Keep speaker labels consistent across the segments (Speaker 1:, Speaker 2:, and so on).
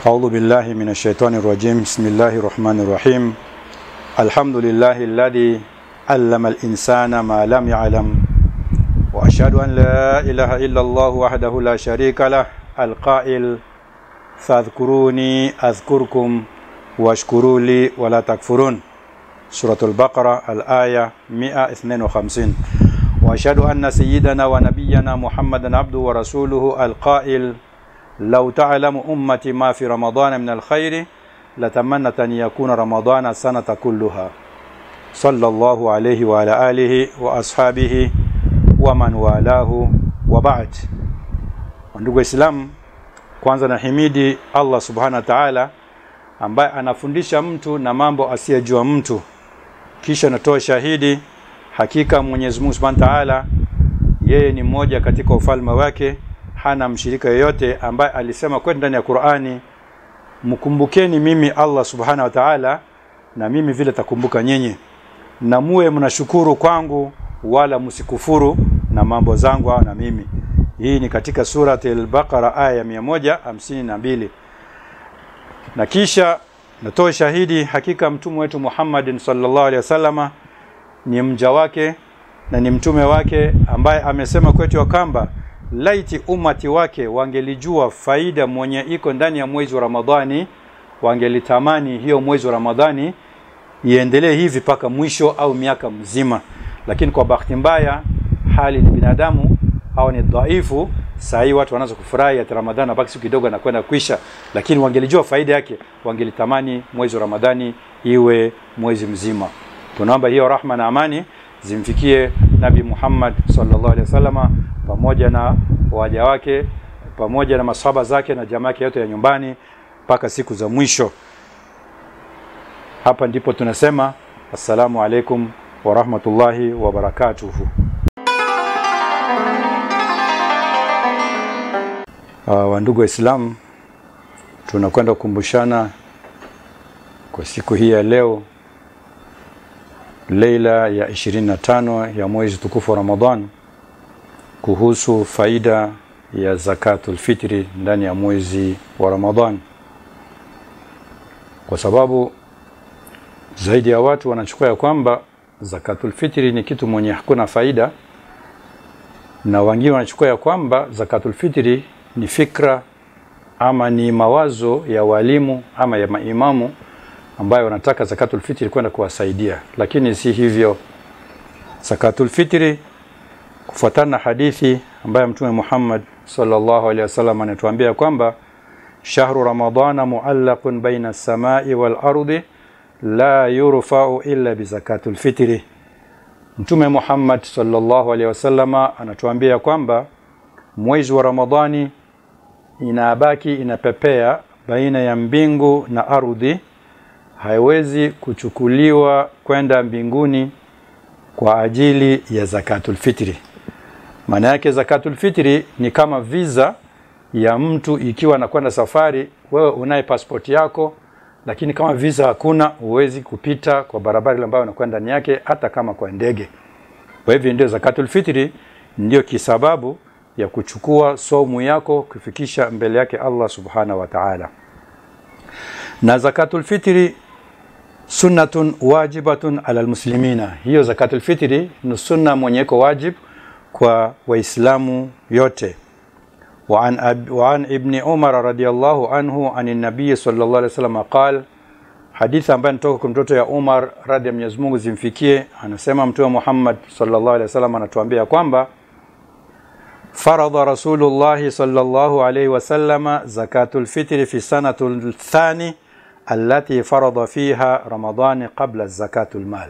Speaker 1: أعوذ بالله من الشيطان الرجيم بسم الله الرحمن الرحيم الحمد لله الذي علم الإنسان ما لم يعلم وأشهد أن لا إله إلا الله وحده لا شريك له القائل فاذكروني أذكركم واشكروا لي ولا تكفرون سورة البقرة الآية 152 وأشهد أن سيدنا ونبينا محمدا عبده ورسوله القائل لو تعلم أمتي ما في رمضان من الخير لتمنت أن يكون رمضان السنة كلها صلى الله عليه وعلى آله وأصحابه ومن والاه وبعد ndugu waislamu kwanza nahimidi allah subhanahu wa taala ambaye anafundisha mtu na mambo asiyejua mtu kisha natoa shahidi hakika mwenyezi mungu subhanahu wa taala yeye ni mmoja katika ufalme wake hana mshirika yoyote ambaye alisema kwetu ndani ya qurani mkumbukeni mimi allah subhanahu wa taala na mimi vile takumbuka nyinyi na muwe mnashukuru kwangu wala msikufuru na mambo zangu au na mimi hii ni katika surati al-Baqara aya ya 152 na kisha natoa shahidi hakika mtume wetu Muhammad sallallahu alaihi wasallama ni mja wake na ni mtume wake ambaye amesema kwetu ya kwamba laiti umati wake wangelijua faida mwenye iko ndani ya mwezi wa Ramadhani wangelitamani hiyo mwezi wa Ramadhani iendelee hivi mpaka mwisho au miaka mzima lakini kwa bahati mbaya hali ni binadamu au ni dhaifu saa hii watu wanaanza kufurahi ati Ramadhani abaki siku kidogo anakwenda kuisha lakini wangelijua faida yake wangelitamani mwezi wa Ramadhani iwe mwezi mzima tunaomba hiyo rahma na amani zimfikie Nabi Muhammad sallallahu alaihi wasallama pamoja na waja wake pamoja na masahaba zake na jamaa yake yote ya nyumbani mpaka siku za mwisho hapa ndipo tunasema assalamu alaikum wa rahmatullahi wa barakatuhu Uh, wandugu Waislamu, tunakwenda kukumbushana kwa siku hii ya leo, leila ya 25 ya mwezi tukufu wa Ramadhan, kuhusu faida ya zakatul fitri ndani ya mwezi wa Ramadhan, kwa sababu zaidi ya watu wanachukua ya kwamba zakatul fitri ni kitu mwenye hakuna faida, na wengine wanachukua ya kwamba zakatul fitri ni fikra ama ni mawazo ya walimu ama ya maimamu ambayo wanataka zakatul fitri kwenda kuwasaidia, lakini si hivyo. Zakatul fitri kufuatana na hadithi ambayo Mtume Muhammad sallallahu alaihi wasallam anatuambia kwamba shahru ramadana muallaqun baina as-samai wal ardi la yurfa'u illa bi zakatul fitri. Mtume Muhammad sallallahu alaihi wasallam anatuambia kwamba mwezi wa Ramadhani inabaki inapepea baina ya mbingu na ardhi, haiwezi kuchukuliwa kwenda mbinguni kwa ajili ya zakatul fitri. Maana yake zakatul fitri ni kama visa ya mtu ikiwa anakwenda safari, wewe unaye pasipoti yako, lakini kama visa hakuna, huwezi kupita kwa barabara ile ambayo unakwenda ndani yake, hata kama kwa ndege. Kwa hivyo ndio zakatul fitri ndio kisababu ya kuchukua somu yako kufikisha mbele yake Allah subhanahu wa ta'ala. Na zakatul fitri sunnatun wajibatun ala almuslimina, hiyo zakatul fitri ni sunna mwenyeko wajib kwa waislamu yote. وعن, أب وعن ابن عمر رضي الله عنه عن النبي صلى الله عليه وسلم قال hadithi ambayo nitoka kwa mtoto ya Umar radhi ya Mwenyezi Mungu zimfikie anasema mtume Muhammad sallallahu alaihi wasallam anatuambia kwamba فرض رسول الله صلى الله عليه وسلم زكاة الفطر في السنة الثاني التي فرض فيها رمضان قبل الزكاة المال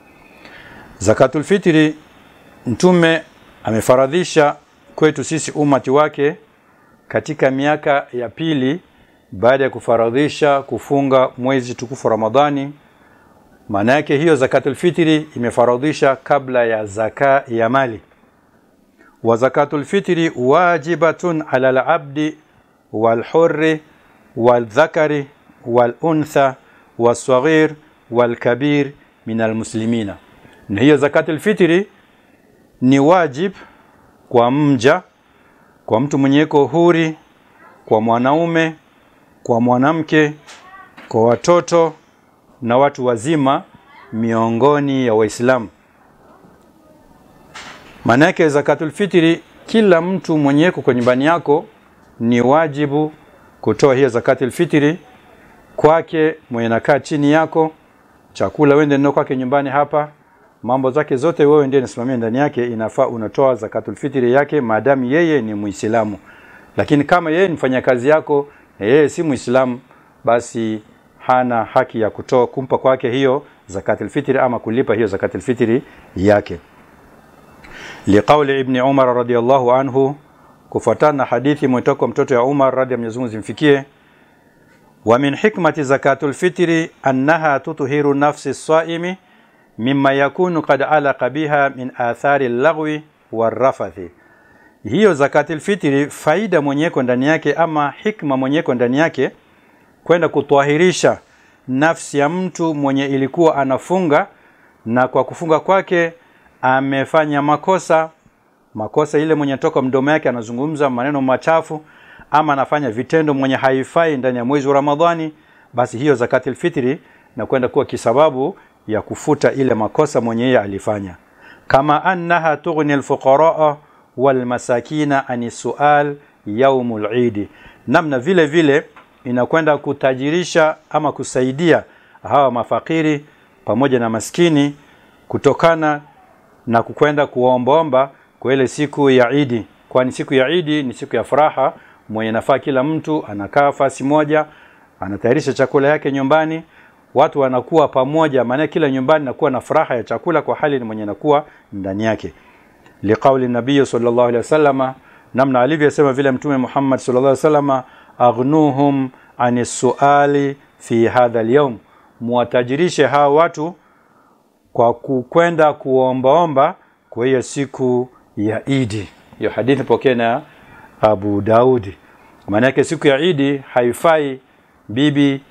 Speaker 1: زكاة الفطر mtume amefaradhisha kwetu sisi umati wake katika miaka ya pili baada ya kufaradhisha kufunga mwezi tukufu Ramadhani. Maana yake hiyo zakatul fitri imefaradhisha kabla ya zaka ya mali wa zakatul fitri wajibatun ala al-abdi wal hurri wal dhakari wal untha was-saghir wal kabir min al-muslimina. Na hiyo zakatul fitri ni wajib kwa mja, kwa mtu mwenyeko huri, kwa mwanaume, kwa mwanamke, kwa watoto na watu wazima miongoni ya Waislamu. Maana yake zakatul fitri, kila mtu mwenye yuko kwa nyumbani yako ni wajibu kutoa hiyo zakatul fitri kwake mwenye nakaa chini yako, chakula wende ndio kwake nyumbani hapa, mambo zake zote wewe ndiye unasimamia ndani yake, inafaa unatoa zakatul fitri yake maadamu yeye ni Muislamu. Lakini kama yeye ni mfanyakazi yako na yeye si Muislamu, basi hana haki ya kutoa kumpa kwake hiyo zakatul fitri ama kulipa hiyo zakatul fitri yake. Liqauli Ibn Umar radhiyallahu anhu, kufuatana na hadithi mwetoka mtoto ya Umar radhi Mwenyezi Mungu zimfikie wa min hikmati zakatul fitri annaha tuthiru nafsi saimi mimma yakunu qad alaqa biha min athari lagwi warafathi. Hiyo zakatul fitri, faida mwenyeko ndani yake ama hikma mwenyeko ndani yake kwenda kutwahirisha nafsi ya mtu mwenye ilikuwa anafunga na kwa kufunga kwake amefanya makosa makosa ile mwenye toka mdomo yake anazungumza maneno machafu ama anafanya vitendo mwenye haifai ndani ya mwezi wa Ramadhani, basi hiyo zakatul fitri na kwenda kuwa kisababu ya kufuta ile makosa mwenye yeye alifanya, kama annaha tughni alfuqaraa walmasakina ani sual yaumul idi, namna vile vile inakwenda kutajirisha ama kusaidia hawa mafakiri pamoja na maskini kutokana na kukwenda kuombaomba kwa ile siku ya Idi, kwani siku ya Idi ni siku ya furaha mwenye nafaa kila mtu anakaa fasi moja, anatayarisha chakula yake nyumbani, watu wanakuwa pamoja, maana kila nyumbani nakuwa na furaha ya chakula kwa hali mwenye nakuwa ndani yake. Liqauli nabii sallallahu alaihi wasallama, namna alivyosema vile Mtume Muhammad sallallahu alaihi wasallama, aghnuhum ani suali fi hadha alyawm, muwatajirishe hawa watu kwa kukwenda kuombaomba kwa hiyo siku ya Idi. Hiyo hadithi pokea na Abu Daudi. Maana yake siku ya Idi haifai bibi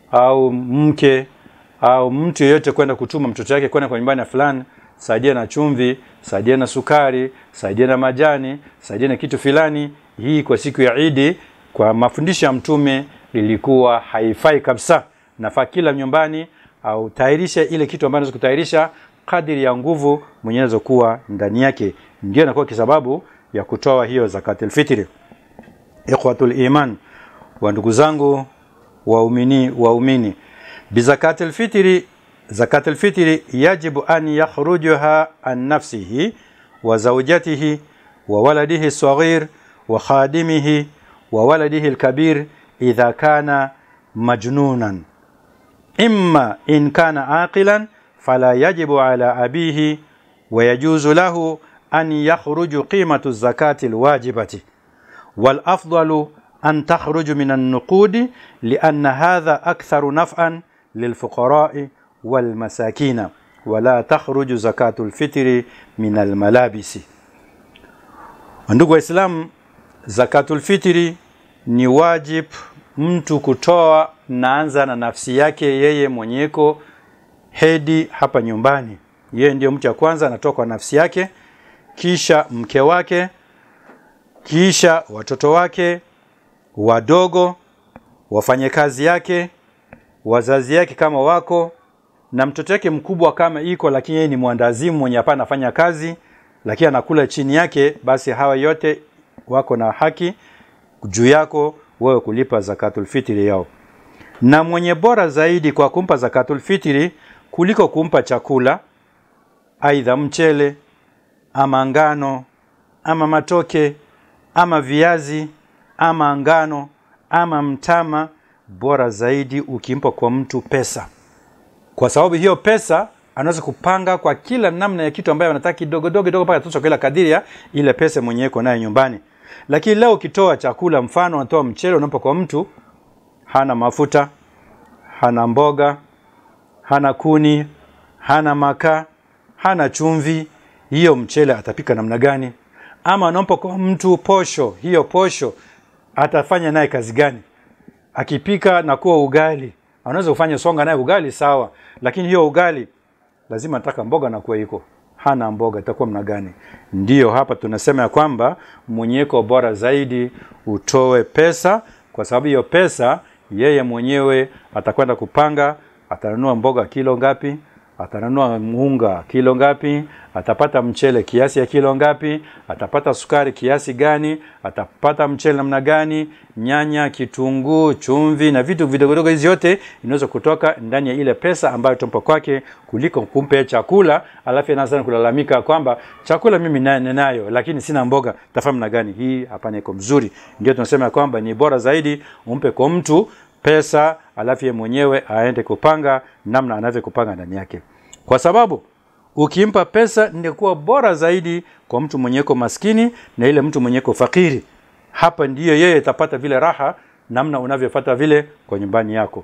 Speaker 1: au mke au mtu yeyote kwenda kutuma mtoto wake kwenda kwa nyumbani ya fulani, saidia na chumvi, saidia na sukari, saidia na majani, saidia na kitu fulani. Hii kwa siku ya Idi kwa mafundisho ya Mtume lilikuwa haifai kabisa. Nafaa kila nyumbani au tayarisha ile kitu ambacho unaweza kutayarisha kadiri ya nguvu mwenyewe kuwa ndani yake, ndio inakuwa kisababu ya kutoa hiyo zakatul fitri. Ikhwatul iman, wa ndugu zangu waumini waumini, bizakatul fitri, zakatul fitri yajibu an yakhrujuha an nafsihi wa zawjatihi wa waladihi saghir wa khadimihi wa waladihi alkabir idha kana majnunan imma in kana aqilan fala yajibu ala abihi wa yajuzu lahu an yakhruju qimatu zakati alwajibati wal afdalu an takhruju min an-nuqudi lianna hadha aktharu naf'an lilfuqara'i wal masakina wala takhruju zakatu alfitri min almalabisi. Ndugu Waislamu, zakatul fitri ni wajib mtu kutoa, naanza na nafsi yake yeye mwenyeko hedi hapa nyumbani. Yeye ndio mtu wa kwanza anatoka kwa nafsi yake, kisha mke wake, kisha watoto wake wadogo, wafanyakazi yake, wazazi yake kama wako, na mtoto wake mkubwa kama iko, lakini yeye ni mwandazimu mwenye hapa anafanya kazi, lakini anakula chini yake, basi hawa yote wako na haki juu yako wewe kulipa zakatul fitri yao. Na mwenye bora zaidi kwa kumpa zakatul fitri kuliko kumpa chakula, aidha mchele ama ngano ama matoke ama viazi ama ngano ama mtama, bora zaidi ukimpa kwa mtu pesa, kwa sababu hiyo pesa anaweza kupanga kwa kila namna ya kitu ambayo anataka kidogo dogo dogo mpaka tosha kila kadiri ya ile pesa mwenyewe uko nayo nyumbani. Lakini leo ukitoa chakula, mfano unatoa mchele unampa kwa mtu, hana mafuta, hana mboga, hana kuni, hana makaa, hana chumvi, hiyo mchele atapika namna gani? Ama anampa kwa mtu posho, hiyo posho atafanya naye kazi gani? Akipika na kuwa ugali, anaweza kufanya songa naye ugali sawa, lakini hiyo ugali lazima nataka mboga na kuwa iko hana mboga itakuwa mna gani? Ndiyo hapa tunasema ya kwamba mwenyeko bora zaidi utoe pesa, kwa sababu hiyo pesa yeye mwenyewe atakwenda kupanga, atanunua mboga kilo ngapi, atanunua muunga kilo ngapi, atapata mchele kiasi ya kilo ngapi, atapata sukari kiasi gani, atapata mchele namna gani, nyanya, kitunguu, chumvi na vitu vidogo vidogo. Hizi yote inaweza kutoka ndani ya ile pesa ambayo tumpa kwake, kuliko kumpe chakula alafu anaanza kulalamika kwamba chakula mimi na- ninayo, lakini sina mboga. Tafahamu na gani hii? Hapana, iko mzuri. Ndio tunasema kwamba ni bora zaidi umpe kwa mtu pesa alafu yeye mwenyewe aende kupanga namna anavyokupanga ndani yake, kwa sababu ukimpa pesa ndikuwa bora zaidi kwa mtu mwenyeko maskini na ile mtu mwenyeko fakiri. Hapa ndiyo yeye atapata vile raha namna unavyopata vile kwa nyumbani yako.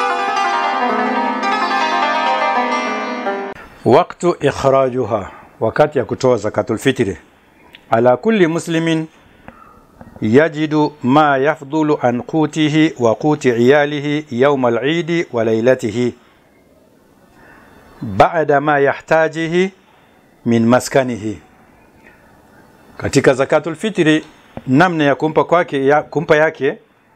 Speaker 1: Waktu ikhrajuha, wakati ya kutoa zakatul fitri, ala kulli muslimin yajidu ma yafdulu an qutihi wa quti iyalihi yawma al-eid wa laylatihi ba'da ma yahtajihi min maskanihi. Katika zakatul fitri, namna ya kumpa kwake ya, kumpa yake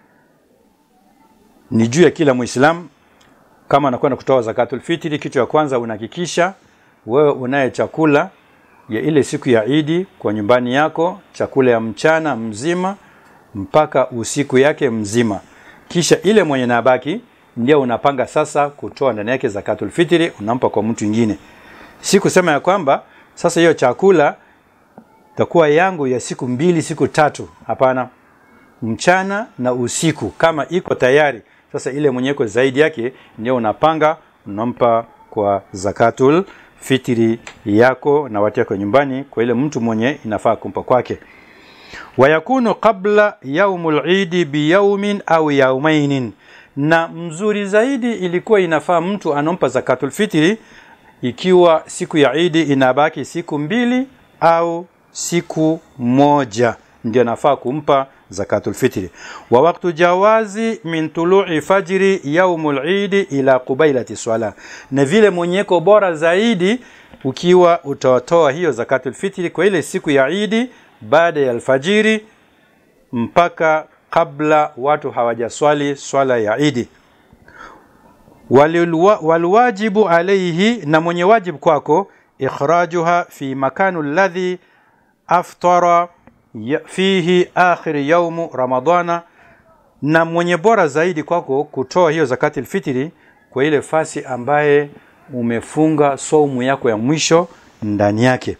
Speaker 1: ni juu ya kila Muislamu. Kama anakwenda kutoa zakatul fitri, kitu ya kwanza unahakikisha wewe unaye chakula ya ile siku ya Idi kwa nyumbani yako, chakula ya mchana mzima mpaka usiku yake mzima. Kisha ile mwenye nabaki ndio unapanga sasa kutoa ndani yake zakatul fitri, unampa kwa mtu mwingine. Si kusema ya kwamba sasa hiyo chakula takuwa yangu ya siku mbili siku tatu. Hapana, mchana na usiku kama iko tayari sasa, ile mwenyeko zaidi yake ndio unapanga unampa kwa zakatul fitri yako na watu yako nyumbani, kwa ile mtu mwenye inafaa kumpa kwake. Wayakunu qabla yaumul idi biyaumin au yaumainin, na mzuri zaidi ilikuwa inafaa mtu anampa zakatul fitri ikiwa siku ya Idi inabaki siku mbili au siku moja ndio nafaa kumpa zakatul fitri. Wa waktu jawazi min tului fajri yaumul idi ila qubailati swala, na vile mwenyeko bora zaidi ukiwa utatoa hiyo zakatul fitri kwa ile siku ya Idi baada ya alfajiri mpaka kabla watu hawajaswali swala ya Idi. Walilwa- walwajibu alayhi, na mwenye wajibu kwako ikhrajuha fi makanu alladhi aftara ya- fihi akhir yaumu ramadana, na mwenye bora zaidi kwako kutoa hiyo zakati alfitri kwa ile fasi ambaye umefunga saumu yako ya mwisho ndani yake,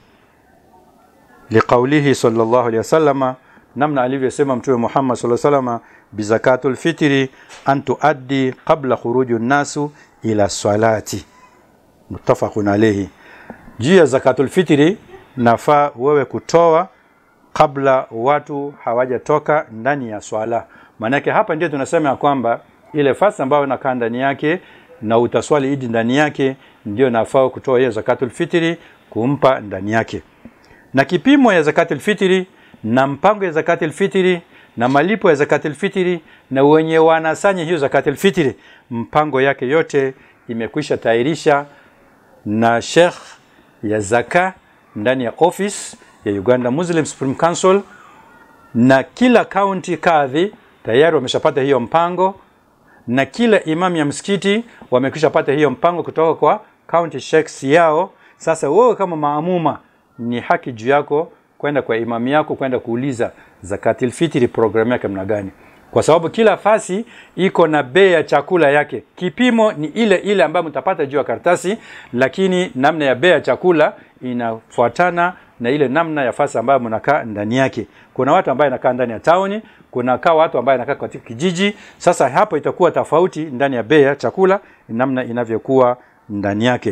Speaker 1: liqaulihi sallallahu alaihi wasallama, namna alivyosema Mtume Muhammad sallallahu alaihi wasallama, bizakatul fitri an tuaddi qabla khuruji nnasu ila salati, muttafaqun alayhi. Juu ya zakatul fitri nafaa wewe kutoa kabla watu hawajatoka ndani ya swala. Maanake hapa ndio tunasema ya kwamba ile fasi ambayo unakaa ndani yake na utaswali idi ndani yake, ndio nafaa kutoa hiyo zakatul fitri kumpa ndani yake, na kipimo ya zakatul fitri na mpango ya zakatul fitri na malipo ya zakatul fitri na wenye wanasanya hiyo zakatul fitri, mpango yake yote imekwisha tairisha na Sheikh ya zaka ndani ya office ya Uganda Muslim Supreme Council, na kila county kadhi tayari wameshapata hiyo mpango, na kila imam ya msikiti wamekwisha pata hiyo mpango kutoka kwa county sheikhs yao. Sasa wewe kama maamuma, ni haki juu yako kwenda kwa imam yako kwenda kuuliza zakatil fitri program yake mna gani, kwa sababu kila fasi iko na bei ya chakula yake. Kipimo ni ile ile ambayo mtapata juu ya karatasi, lakini namna ya bei ya chakula inafuatana na ile namna ya fasi ambayo mnakaa ndani yake. Kuna watu ambao wanakaa ndani ya tauni, kuna kaa watu ambao wanakaa katika kijiji. Sasa hapo itakuwa tofauti ndani ya bei ya chakula, namna inavyokuwa ndani yake.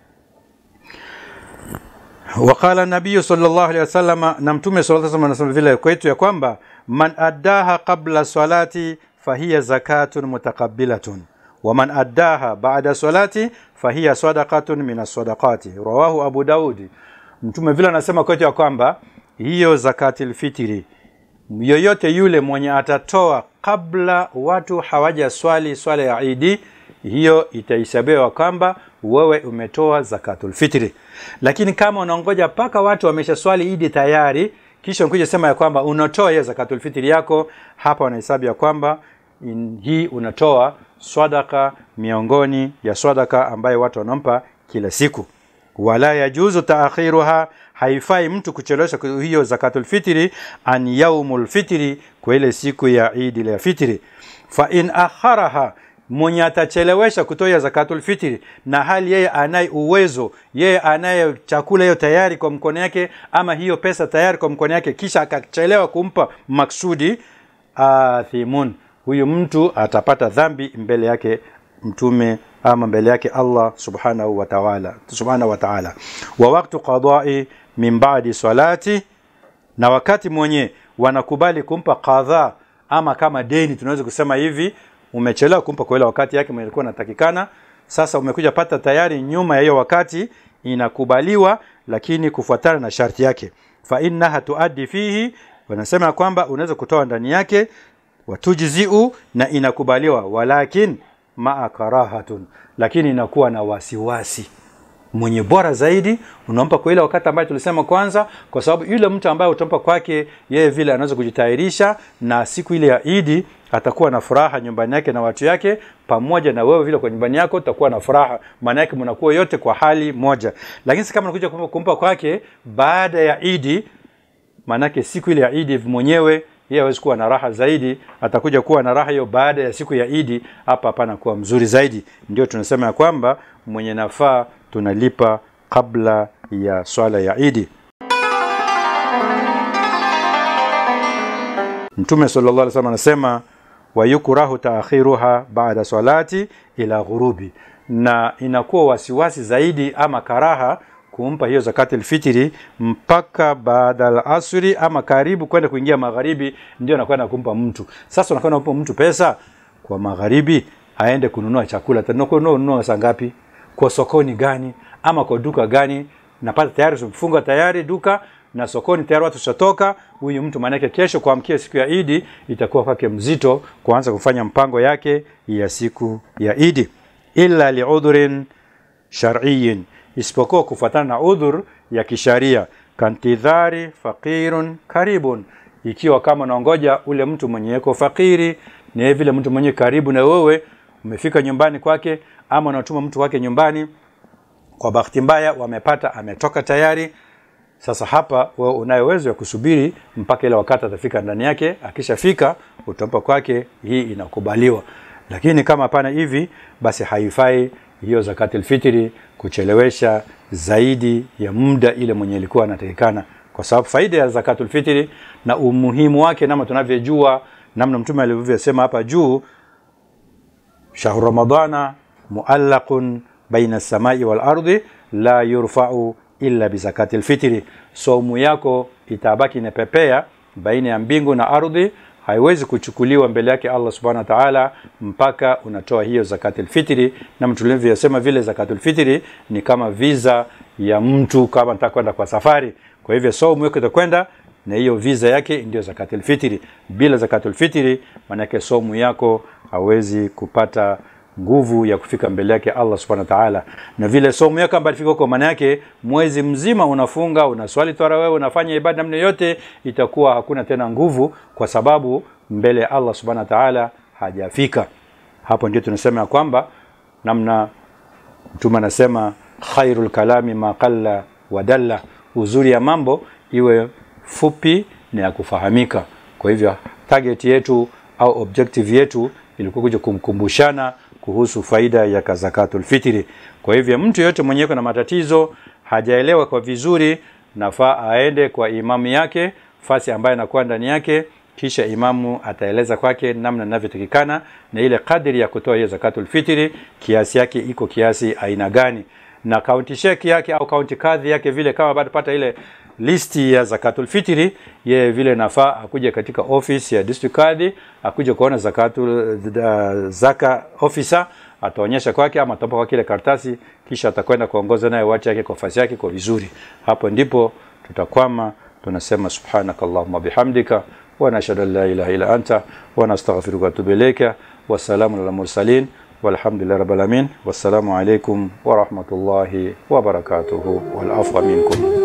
Speaker 1: Waqala nabiyu sallallahu alaihi wasallam, na mtume sallallahu alaihi wasallam anasema vile kwetu ya kwamba man addaha qabla salati fahiya zakatun mutaqabbilatun wa man addaha ba'da salati fahiya sadaqatun min as-sadaqati rawahu Abu Daudi. Mtume vile anasema kwetu ya kwamba hiyo zakatil fitri, yoyote yule mwenye atatoa kabla watu hawaja swali swala ya Idi, hiyo itahesabiwa kwamba wewe umetoa zakatul fitri. Lakini kama unaongoja mpaka watu wamesha swali Idi tayari, kisha unakuja sema ya kwamba unatoa hiyo zakatul fitri yako, hapa wanahesabu ya kwamba in, hii unatoa swadaka miongoni ya swadaka ambayo watu wanampa kila siku wala yajuzu taakhiruha haifai mtu kuchelewesha hiyo zakatul fitri an yaumul fitri kwa ile siku ya idi ya fitri fa in akharaha mwenye atachelewesha kutoa zakatul fitri na hali yeye anaye uwezo yeye anaye chakula hiyo tayari kwa mkono yake ama hiyo pesa tayari kwa mkono yake kisha akachelewa kumpa maksudi athimun huyu mtu atapata dhambi mbele yake mtume ama mbele yake Allah subhanahu wa ta'ala subhanahu wa ta'ala wa waqtu qada'i min ba'di salati na wakati mwenye wanakubali kumpa qadha ama kama deni tunaweza kusema hivi umechelewa kumpa kwa ile wakati yake mwenye ilikuwa inatakikana sasa umekuja pata tayari nyuma ya hiyo wakati inakubaliwa lakini kufuatana na sharti yake fa innaha tuaddi fihi wanasema kwamba unaweza kutoa ndani yake watujziu na inakubaliwa walakin maa karahatun lakini inakuwa na wasiwasi mwenye bora zaidi unampa kwa ile wakati ambayo tulisema kwanza kwa sababu yule mtu ambaye utampa kwake yeye vile anaweza kujitayarisha na siku ile ya Idi atakuwa na furaha nyumbani yake na watu yake pamoja na wewe vile kwa nyumbani yako utakuwa na furaha maana yake mnakuwa yote kwa hali moja lakini kama unakuja kumpa kwake baada ya Idi maanake siku ile ya Idi mwenyewe yeye hawezi kuwa na raha zaidi atakuja kuwa na raha hiyo baada ya siku ya Idi hapa hapana kuwa mzuri zaidi ndio tunasema ya kwamba mwenye nafaa tunalipa kabla ya swala ya Idi Mtume sallallahu alaihi wasallam anasema wayukrahu taakhiruha baada salati ila ghurubi na inakuwa wasiwasi zaidi ama karaha kumpa hiyo zakati alfitri mpaka baada al asri ama karibu kwenda kuingia magharibi ndio anakwenda kumpa mtu sasa unakwenda kumpa mtu pesa kwa magharibi aende kununua chakula tununua saa ngapi kwa sokoni gani ama kwa duka gani napata tayari tumefunga tayari duka na sokoni tayari watu shatoka huyu mtu maanake kesho kuamkia siku ya Idi itakuwa kwake mzito kuanza kufanya mpango yake ya siku ya Idi illa liudhurin shar'iyyin isipokuwa kufuatana na udhur ya kisharia kantidhari faqirun karibun ikiwa kama naongoja ule mtu mwenye yako fakiri ni vile mtu mwenye karibu na wewe umefika nyumbani kwake ama unatuma mtu wake nyumbani kwa bahati mbaya wamepata ametoka tayari sasa hapa wewe unayo uwezo ya kusubiri mpaka ile wakati atafika ndani yake akishafika utampa kwake hii inakubaliwa lakini kama hapana hivi basi haifai hiyo zakati alfitri kuchelewesha zaidi ya muda ile mwenye ilikuwa anatakikana kwa sababu faida ya zakatul fitri na umuhimu wake namna tunavyojua namna mtume alivyosema hapa juu shahru ramadana muallaqun baina samai wal ardi la yurfa'u illa bi zakatil fitri saumu yako itabaki inapepea baina ya mbingu na ardhi haiwezi kuchukuliwa mbele yake Allah subhanahu wa ta'ala mpaka unatoa hiyo zakatul fitri na mtu tulivyosema vile zakatul fitri ni kama visa ya mtu kama nataka kwenda kwa safari kwa hivyo saumu yako itakwenda na hiyo visa yake ndio zakatul fitri bila zakatul fitri maana saumu yako hawezi kupata nguvu ya kufika mbele yake Allah subhanahu wa ta'ala na vile somo yako ambayo ifika huko maana yake mwezi mzima unafunga unaswali toa wewe unafanya ibada namna yote itakuwa hakuna tena nguvu kwa sababu mbele ya Allah subhanahu wa ta'ala hajafika hapo ndio tunasema ya kwamba namna mtume anasema khairul kalami ma qalla wa dalla uzuri ya mambo iwe fupi na ya kufahamika kwa hivyo target yetu au objective yetu ilikuwa kuja kumkumbushana kuhusu faida ya zakatul fitri. Kwa hivyo mtu yote mwenyewe na matatizo hajaelewa kwa vizuri, nafaa aende kwa imamu yake fasi ambaye anakuwa ndani yake, kisha imamu ataeleza kwake namna inavyotakikana na ile kadri ya kutoa hiyo zakatul fitri, kiasi yake iko kiasi aina gani na kaunti sheki yake au kaunti kadhi yake vile kama bado pata ile listi ya zakatul fitri ye vile nafaa akuje katika office ya district kadhi akuje kuona zakatul uh, zaka officer ataonyesha kwake ama atampa kwa kile karatasi kisha atakwenda kuongoza naye watu yake kwa fasi yake kwa vizuri hapo ndipo tutakwama tunasema subhanakallahumma bihamdika wa nashhadu an la ilaha illa anta wa nastaghfiruka wa atubu ilayka wassalamu ala mursalin والحمد لله رب العالمين والسلام عليكم ورحمة الله وبركاته والعفو منكم